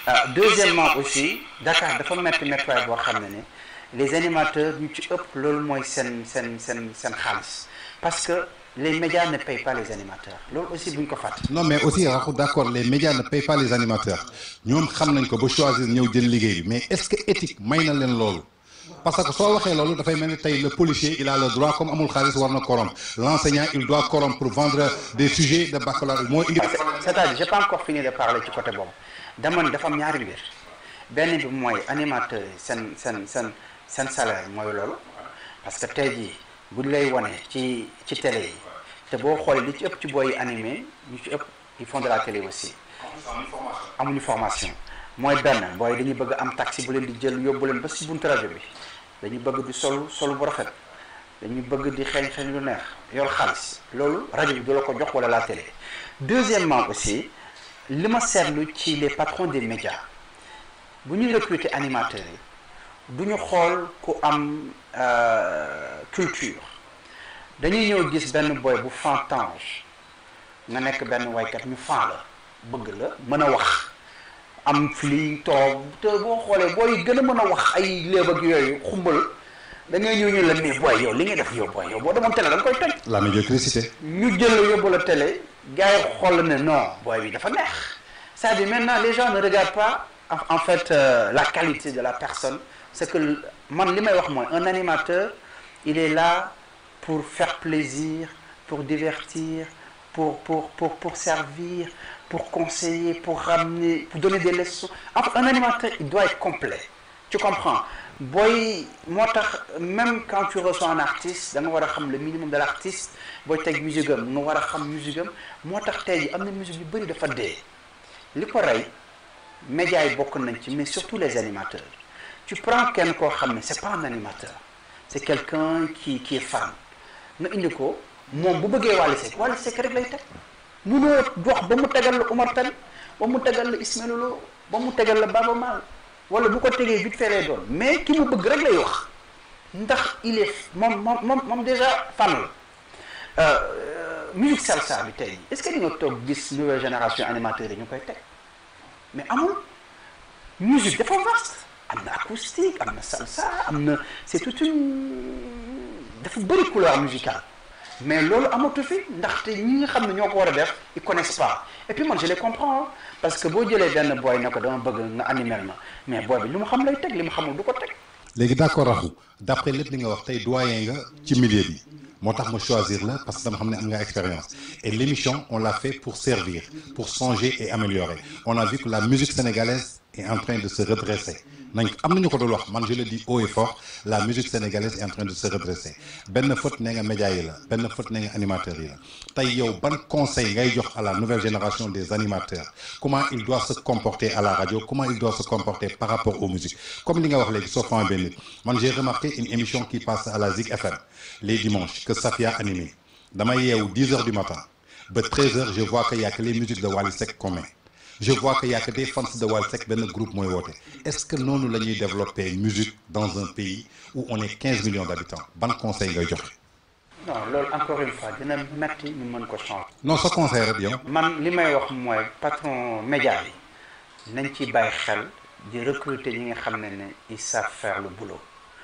deuxièmement aussi Dakar dafa metti méttiwaay boo xam ne ne les animateurs ñu ci ëpp loolu mooy seen seen seen seen xaalis parce que les médias ne payent pas les animateurs loolu aussi bu ñu ko fàtte. non mais aussi raxu d'accord les médias ne payent pas les animateurs ñoom xam nañ ko ba choisir ñëw jël liggéey bi mais est-ce que éthique may na leen loolu parce que soo waxee loolu dafay mel ni tey le policier il a le droit comme amul xaalis war na corrompre l'enseignant il doit corrompre pour vendre des sujets de baccalauréat moo indi. c'est-à-dire j'ai pas encore fini de parler ci côté boobu dama ne dafa am ñaari mbir benn bi mooy animateurs yi seen seen seen seen salaire mooy loolu parce que tey jii buñ lay wone ci ci télé yi te boo xoolee li ci ëpp ci booy animé ñu ci ëpp ils font de la télé aussi. amuñu formation mooy benn booy dañuy bëgg am taxi bu leen di jël yóbbu leen ba si buntu rajo bi dañuy bëgg di solu solu bu rafet dañuy bëgg di xeeñ xeeñ lu neex yor xaalis loolu rajo bi du la ko jox wala la télé. deuxièmement aussi li ma seetlu ci les patrons des médias bu ñuy recruter animateurs yi du ñu xool ku am culture dañuy ñëw gis benn boy bu fantange nga nekk benn waykat ñu fan la bëgg la mën a wax am fili toog te boo xoolee booy gën a mën a wax ay léeb ak yooyu xumbal da ngay ñëw ñu la mais booy yow li ngay def yow booy yow boo demoon télé da nga koy toj. la médiocrité. ñu jël la yóbbu la télé gars yi xool ne non booy bi dafa neex c'est-à-dire maintenant les gens ne regardent pas en fait euh, la qualité de la personne c'est que man li may wax mooy un animateur il est là pour faire plaisir pour divertir pour pour pour pour servir pour conseiller pour ramener pour donner des leçons en fait un animateur il doit être complet tu comprends booy moo tax même quand tu reçois un artiste da nga war a xam le minimum de l'artiste booy teg musique am nga war a xam musique am moo tax tey jii am na musique yu bëri dafa dee li ko rey médias yi bokk nañ ci mais surtout les animateurs tu prends kenn koo xam ne c'est pas un animateur c'est quelqu'un qui qui est fan nga indi ko moom bu bëggee Wally Seck Wally Seck rek lay teg munoo wax ba mu tegal la Omar Pène ba mu tegal la Ismaël Lô ba mu tegal la Baba Maal wala bu ko tegee vite fait lay doon mais ki mu bëgg rek lay wax ndax il est moom moom moom moom déjà fan la musique salsa bi tey est-ce que di nga toog gis nouvelle génération animateurs yi ñu koy teg mais amul musique dafa vaste am na acoustique am na salsa am na c'est toute une dafa bëri couleur musicale mais loolu amatu fi ndaxte ñi nga xam ne ñoo ko war a def ils connaissent pas et puis man je les comprends parce que boo jëlee benn booy ne ko dama bëgg nga animer ma mais booy bi li mu xam lay teg li mu xamul du ko teg. léegi d'accord raxu d'après lépp li nga wax tey doyen nga ci milieu bi moo tax ma choisir la parce que dama xam ne am nga expérience et l'émission on l'a fait pour servir pour changer et améliorer on a vu que la musique sénégalaise est en train de se redresser nañ am nañu ko doon wax man je le dis haut et fort la musique sénégalaise est en train de se redresser benn faute nee nga média yi la benn faute nee nga animateurs yi la tey yow ban conseil ngay jox à la nouvelle génération des animateurs comment il doit se comporter à la radio comment il doit se comporter par rapport aux musiques comme li nga wax léegi soo fama benn nit man j'ai remarqué une émission qui passe à la Zik FM les dimanches que Safia animé damay yeewu 10 heures du matin ba 13 heures je vois que y a que les musiques de Wally Seck qu'on met je vois que y a que des fans de Wally Seck benn groupe mooy woote est-ce que noonu la ñuy développer musique dans un pays où on est 15 millions d'habitants ban conseil ngay joxe. non loolu encore une fois dina metti ñu mën ko changer. non sa conseil rek yow. man li may wax mooy patron média yi nañ ci bàyyi xel di recruter ñi nga xam ne ne ils savent faire le boulot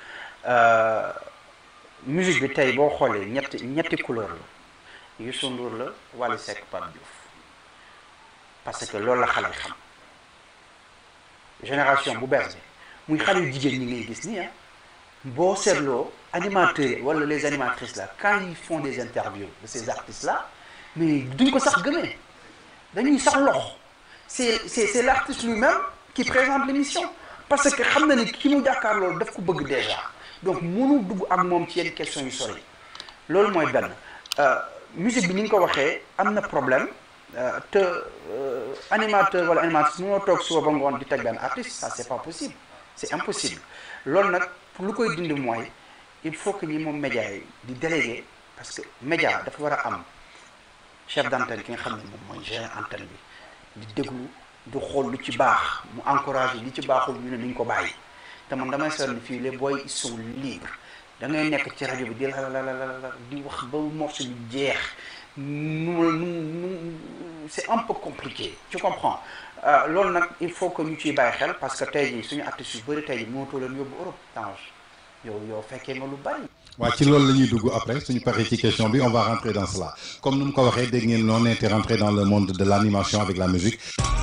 musique bi tey boo xoolee ñetti ñetti couleur la Youssou Ndour la Wally Seck Pape Diouf parce que loolu la xale xam génération bu bees bi muy xale yu jigéen ñi ngay gis nii ah boo seetloo animateurs yi wala les animatrices là quand ils font des interviews de ces artistes là mais duñ ko sax gëmee dañuy sax lox c'est c'est c'est l'artiste lui-même qui présente l'émission parce que xam na ni ki mu jàkkaar loolu daf ko bëgg déjà donc mënu dugg ak moom ci yenn questions yu sori loolu mooy benn musique bi ni nga ko waxee am na problème te animateur wala animatrice mënoo toog suba ba ngoon di teg benn artiste ça c'est pas possible c'est impossible loolu nag pour lu koy dindi mooy il faut que ñi moom média yi di délégué parce que média dafa war a am chef d'antenne ki nga xam ne moom mooy gérer antenne bi di déglu du xool lu ci baax mu encourager li ci baaxul ñu ne nañ ko bàyyi te man damay seetlu fii les boys ils sont libres da ngay nekk ci rajo bi di la la la la di wax ba morceau bi jeex nu nu nu c'est un peu compliqué tu comprends loolu nag il faut que ñu ciy bàyyi xel parce que tey jii suñu artistes yu bëri tey jii mënatoo leen yóbbu Europe Tange yow yow fekkee nga lu bari. waaw ci loolu la ñuy dugg après suñu paree ci question bi on va rentrer dans cela comme nu mu ko waxee dégg ngeen noonu était rentré dans le monde de l'animation avec la musique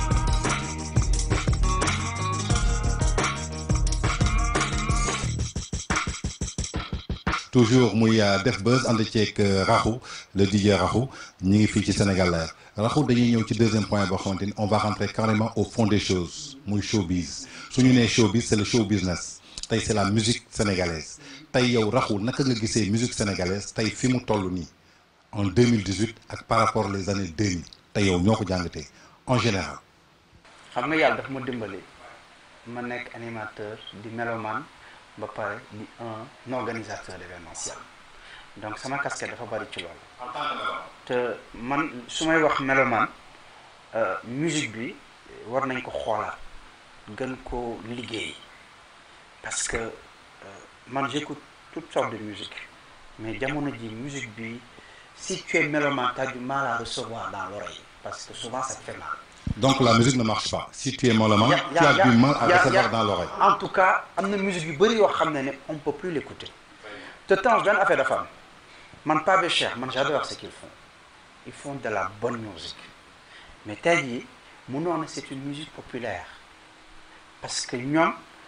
toujours muy def buzz ànd ceeg Rakhou le DJ Rakhou ñu ngi fii ci Sénégal Rakhou dañuy ñëw ci deuxième point boo xamante ni on va rentrer carrément au fond des choses muy showbiz su ñu nee showbiz c'est le show business tey c'est la musique sénégalaise tey yow Rakhou naka nga gisee musique sénégalaise tey fi mu toll nii en 2018 ak par rapport les années 2000 tey yow ñoo ko jàngatee en général. xam nga yàlla daf ma dimbali ma nekk animateur di mélomane ba pare di un organisateur d'événementiel donc sama casquette dafa bari ci loolu. te man su may wax mélomane musique bi war nañ ko xoolaat gën ko liggéey parce que man j'écoute toutes sortes de musique mais jamono ji musique bi si tu es mélomane tu as du mal à recevoir dans l'oreille parce que souvent ça te fait mal. donc la musique ne marche pas si tu es mélomane tu as du mal à recevoir dans l'oreille en tout cas am na musique yu bëri yoo xam ne ne on peut plus l'écouter te temps benn affaire dafa am man Pape Cheikh man j'adore ce qu'ils font ils font de la bonne musique mais tey jii mënoon na c'est une musique populaire parce que ñoom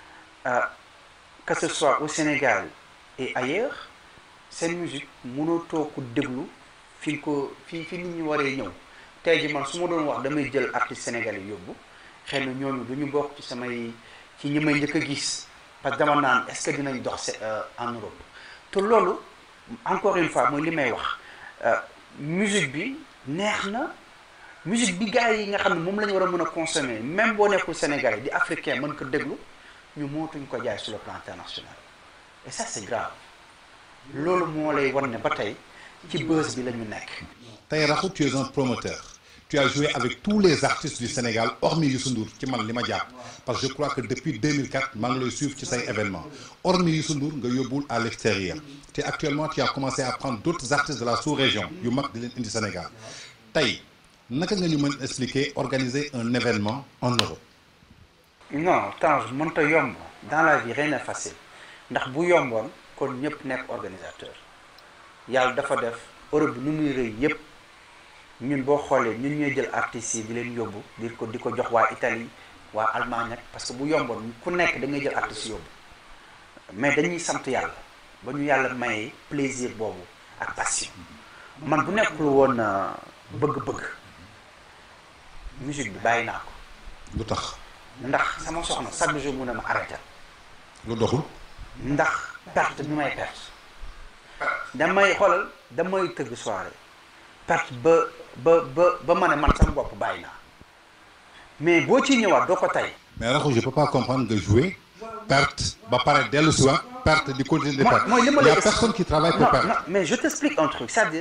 que ce soit au Sénégal et ailleurs seen musique mënoo toog ko déglu fi nga ko fi fi nit ñi waree ñëw tey ji man su ma doon wax damay jël artiste sénégalais yóbbu xëy na ñooñu du ñu bokk ci samay ci ñi may njëkk a gis parce que dama naan est-ce que dinañ dox en Europe te loolu encore une fois mooy li may wax musique bi neex na musique bi gars yi nga xam ne moom la ñu war a mën a consommer même boo nekkul sénégalais di africain mën ko déglu ñu mootuñ ko jaay sur le plan international et ça c'est grave loolu moo lay wan ne ba tey ci buzz bi la ñu nekk. tey Rakhou tu es un promoteur tu as joué avec tous les artistes du Sénégal hormis Youssou Ndour ci man li ma jàpp parce que je crois que depuis 2004 maa ngi lay suivre ci say événements hormis Youssou Ndour nga yóbbul à l'extérieur te actuellement tu as commencé à prendre d'autres artistes de la sous-région yu mag di leen indi Sénégal tey naka nga ñu mën expliquer organiser un événement en Europe. non Tange mënta yomb dans la vie rien n'est facile ndax bu yomboon kon ñëpp nekk organisateur yàlla dafa def Europe bi nu muy rëy yëpp ñun boo xoolee ñun ñooy jël artistes yi di leen yóbbu di ko di ko jox waa Italie waa Allemagne ak parce que bu yomboon ku nekk da ngay jël artistes yóbbu mais dañuy sant yàlla ba ñu yàlla may plaisir boobu ak passion man bu nekkul woon bëgg-bëgg musique bi bàyyi naa ko. lu tax. ndax sama soxna chaque jour mu ne ma arrêté. lu doxul. ndax perte bi may perte. damay xoolal damay tëgg soirée perte ba ba ba ba ma ne man sama bopp bàyyi naa mais boo ciy ñëwaat doo ko tey. mais Rakhou je peux pas comprendre que jouer perte ba pare dellu si waat perte di continuer de perte. mooy li ma il y lay a personne qui travaille pour non perdre. non mais je t'explique un truc c'est-à-dire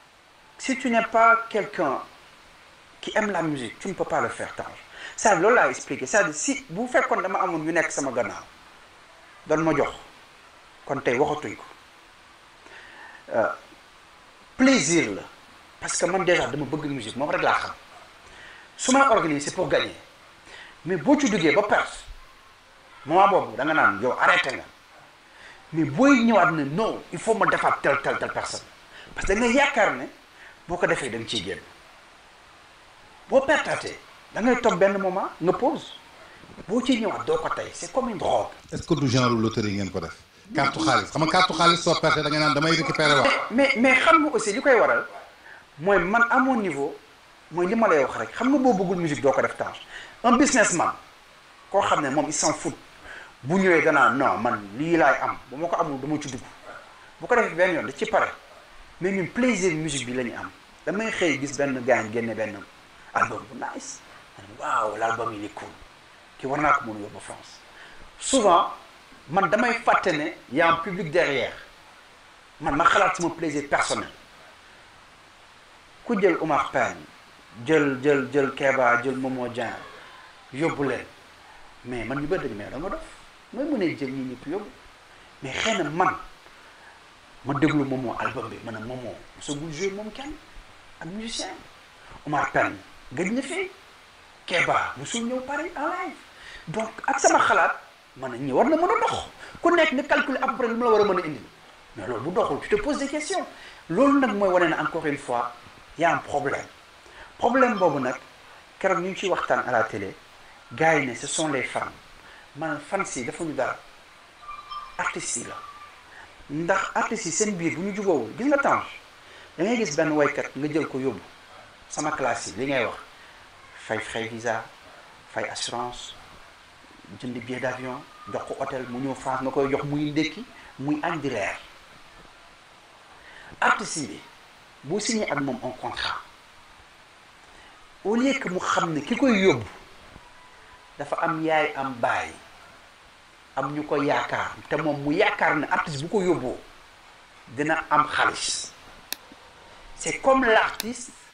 si tu n'es pas quelqu'un qui aime la musique tu ne peux pas le faire Tange c'est-à-dire loolu laa expliqué c'est-à-dire si bu fekkoon dama amoon ñu nekk sama gannaaw doon ma jox kon tey waxatuñ ko plaisir la parce que man déjà dama bëgg musique moom rek laa xam su may organiser c'est pour gagner mais boo ci duggee ba perte moment boobu da nga naan yow arrêté nga mais booy ñëwaat ne non il faut ma defaat tel tel tel personne parce que da nga yaakaar ne boo ko defee da nga ciy génn boo pertaatee da ngay toog benn moment nga pause boo ciy ñëwaat doo ko tey c'est comme une drogue. est-ce que du genre loterie ngeen ko def. carte xaalis xam nga carte xaalis soo perte da nga naan damay récupérer wax. mais mais xam nga aussi li koy waral mooy man à mon niveau mooy li ma lay wax rek xam nga boo bëggul musique doo ko def Tange un businessman koo xam ne moom il s'en fout bu ñëwee danaa non man lii laay am bu ma ko amul dama ci dugg bu ko defee benn yoon da ci pare mais ñun plaisir musique bi la ñu am damay xëy gis benn gaañ génne benn album bu nice waaw l'album il est cool ki war naa ko mën a yóbbu France souvent man damay fàtte ne y a un public derrière man ma xalaat sama plaisir personnel ku jël Oumar Pène jël jël jël Keba jël Momo Dieng yóbbu leen mais man ñu bëri dañu mais da nga dof mooy mënee jël ñi ñëpp yóbbu mais xëy na man ma déglu Momo album bi ma ne Momo mosagul joué moom kenn ak musicien Oumar Pène gëj na fii Keba musul ñëw Paris en live donc ak sama xalaat man ñi war na mën a dox ku nekk nga calculer à peu près lu mu la war a mën a indi mais loolu bu doxul tu te poses des questions loolu nag mooy wane ne encore une fois y a un problème problème boobu nag keroog ñu ngi ciy waxtaan à la télé gars yi ne ce sont les fans man fans yi dafa ñu dara artistes yi la ndax artistes yi seen biir bu ñu jubóowul gis nga Tange da ngay gis benn waykat nga jël ko yóbbu sama classe yi li ngay wax fay fay visa fay assurance jënd billet d'avion jox ko hôtel mu ñëw France nga koy jox muy ndékki muy añ di reer artiste bi boo signé ak moom un contrat au lieu que mu xam ne ki koy yóbbu dafa am yaay am baay am ñu ko yaakaar te moom mu yaakaar ne artiste bu ko yóbboo dina am xaalis c'est comme l'artiste